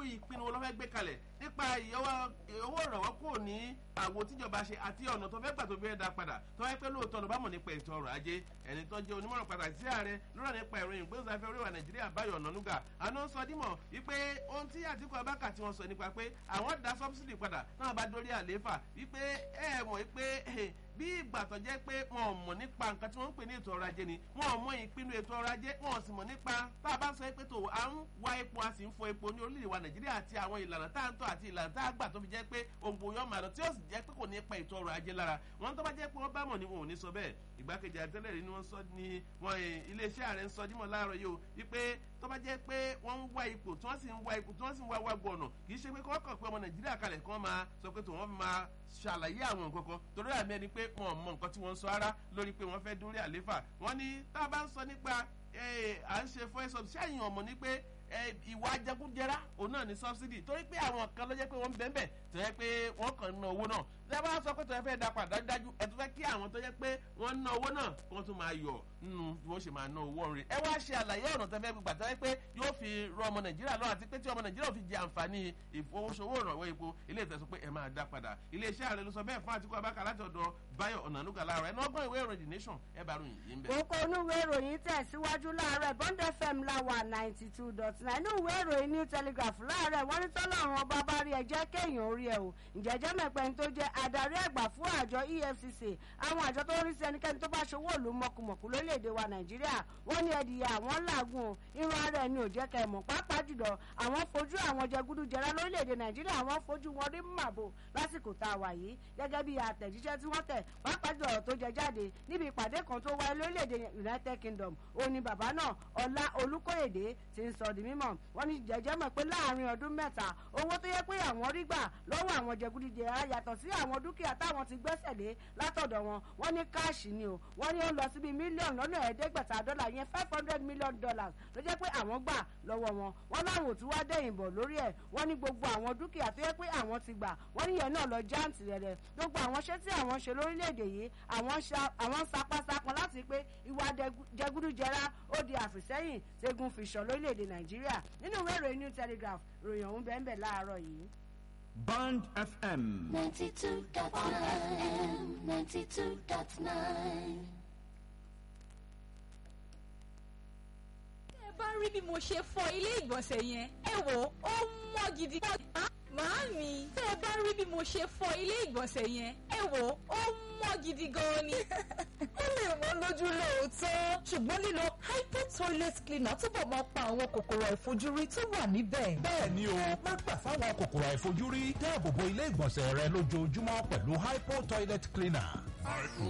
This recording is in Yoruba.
ìpinnu wọn ló fẹ́ gbé kalẹ̀ nípa owó ìrànwọ́ kò ní àwo tíjọba ṣe àti ọ̀nà tó fẹ́ gbà tó fẹ́ dá padà tó wáyé pé lóòótọ́ ló bá mọ̀ nípa ètò ọrọ̀ ajé ẹni tó jẹ́ onímọ̀ràn pàtàkì sí ààrẹ lọ́rọ̀ nípa ìròyìn gbóòsáfẹ́ oríwà nàìjíríà báyọ̀ ọ̀nànúgà àná sọ dímọ̀ wípé ohun tí àtìkú abáka tí wọ́n sọ nípa pé àwọn dá sọ́bsìdì padà náà bá dórí àlééfà wípé ẹ mọ̀ wípé bí ìgbà tó jẹ́ pé wọn ò mọ̀ nípa nǹkan tí wọ́n ń pè ní ètò ọrọ̀ ajé ni wọn ò mọ ìpinnu ètò ọrọ̀ ajé wọn ò sì mọ̀ nípa tá a bá sọ pé tó à ń wá epo a sì ń fọ epo ní orílẹ̀-èdè wa nàìjíríà àti àwọn ìlànà tá à ń tọ́ àti ìlànà tá a gbà tó fi jẹ́ pé òǹgbò yọ màá lọ tí ó sì jẹ́ pé kò ní pa ètò ọrọ̀ ajé lára wọn tó bá jẹ́ pé wọ́n bá mọ̀ ni wọn ò ní sọ bẹ́ẹ̀ ìgbákejì àtẹ́lẹ̀ rí ni wọ́n sọ ní wọn iléeṣẹ́ ààrẹ ń sọ dímọ̀ láàárọ̀ yìí o wípé tó bá jẹ́ pé wọ́n ń wá ipò tí wọ́n sì ń wá ipò tí wọ́n sì ń wá wágbó ọ̀nà kì í ṣe pé kọ́ kàn pé ọmọ nàìjíríà kalẹ̀ kí wọ́n máa sọ pé tòun máa ṣàlàyé àwọn nǹkan kan torí àmì ẹni pé wọn ò mọ nǹkan tí wọ́n ń sọ ara lórí pé wọ́n fẹ́ dórí àléfà wọ́n ní tá a bá ń sọ nípa à ń ṣe fún ẹ̀sọ́ ṣẹ́yìn ọmọ ní pé ìwà ajẹkújẹrá òun náà ní subsidy torí pé àwọn kan ló jẹ́ pé wọ́n ń bẹ́ẹ̀ bẹ́ẹ̀ tó yẹ pé wọ́n kàn ń ná owó náà tí a bá sọ pé tó yẹ fẹ́ da padà dájú ẹ tó fẹ́ kí àwọn tó yẹ pé wọ́n ń ná owó náà kí wọ́n tún máa yọ̀ nínú bí wọ́n ṣe máa ná owó rẹ̀ ẹ wá ṣe àlàyé ọ̀nà tó fẹ́ gbà tó yẹ pé yóò fi rọ ọmọ nàìjíríà lọ́wọ́ àti pé tí ọmọ nàìjíríà fi jẹ àǹfààní ìfowósowó ìrànwọ́ epo ilé ìtẹ̀sọ́ pé ẹ máa dá padà iléeṣẹ́ ààrẹ ló sọ bẹ́ẹ̀ fún àtikú abáka láti ọ̀dọ̀ báyọ̀ ọ̀nànúgà láàárọ̀ ẹ̀ nọ́gbọ́n ìwé ìròyìn nation ẹ bá ròyìn yìí ń bẹ̀. kókó inú ìwé ìròyìn tẹ̀síwájú láàárọ̀ bond fm láwà ninety two dot nine inú ìwé ìròyìn new telegraph láàárọ̀ wọ́n ní tọ́lọ́run ọba bá rí ẹ jẹ́ kéèyàn orí ẹ o ìjẹ́jẹ́ mẹ́pẹ́ tó jẹ́ adarí àgbà fún àjọ efcc àwọn àjọ tó ń rí sí ẹnikẹ́ni tó bá ṣòwò òlu mọ̀kùmọ̀kù lórílẹ̀‐èdè wa nàìjíríà wọ́n ní ẹ̀dìyà àwọn làágùn o irun ara ẹni ò jẹ́ kẹ́ ẹ̀ mọ̀ pàápàá jùlọ àwọn fojú àwọn jẹgúdújẹrá lórílẹ̀‐èdè nàìjíríà àwọn fojú wọn rí màbò lásìkò tá a wà yìí gẹ́gẹ́ bí àtẹ̀jíṣẹ́ tí wọ́n tẹ̀ pàápàá jùlọ tó jẹ jáde níbi ìpàdé kan tó wáyé lórílẹ̀‐èdè united kingdom ó ní bàbá náà ọlá olùkóyèdè ti ń sọ di mímọ̀ wọ́n ní jẹ́jẹ́ mọ̀ pé láàrin ọdún mẹ́ta owó tó yẹ pé àwọn rí gbà lọ́wọ́ àwọn jẹgúdújẹrá yàtọ̀ sí àwọn dúkìá táwọn ti gbẹ́sẹ̀ lé látọ̀dọ̀ wọn wọ́n ní káàṣì ni o wọ́n ní ó lọ síbi mílíọ̀nù lọ́nà ẹ̀ẹ́dẹ́gbẹ̀ta dọ́là yẹn five hundred million dollars ló jẹ́ pé àwọn gbà lọ́wọ́ wọn wọ́n láwọn ò tún wá dẹ̀yìn bọ̀ lórí ẹ̀ wọ́n ní gbogbo àwọn dúkìá tó yẹ pé àwọn ti gbà wọ́n ní yẹn náà lọ jáǹtì rẹ̀ rẹ̀ gbogbo àwọn ṣẹ́ tí àwọn ṣe lórílẹ̀‐èdè yìí àwọn sapasapọ̀ láti pé ìwà jẹgúdújẹrá ó di àfìsẹ́yìn ségun fìṣàn lórílẹ̀‐èdè nàìjíríà nínú ìwé ìròyìn new telegraph ròyìn ọ̀hún bẹ́ẹ̀ bẹ́ẹ̀ láàárọ̀ yìí. Band FM. 92.9 92.9 ẹ bá rí bí mo ṣe fọ ilé ìgbọ̀nsẹ̀ yẹn ẹ wò ó mọ́ gidi gan. Màámi, tẹ́ ẹ bá rí bí mo ṣe fọ ilé ìgbọ̀nsẹ̀ yẹn, ẹ wò ó mọ́ gidi gan ni. ó lè wọ́n lójú lóòótọ́ ṣùgbọ́n lílo hypo toilet cleaner túbọ̀ máa pa àwọn kòkòrò àìfojúrí tó wà níbẹ̀. bẹ́ẹ̀ ni o má gbà fáwọn kòkòrò àìfojúrí dáàbò bo ilé ìgbọ̀nsẹ̀ rẹ lójoojúmọ́ pẹ̀lú hypo toilet cleaner. hypo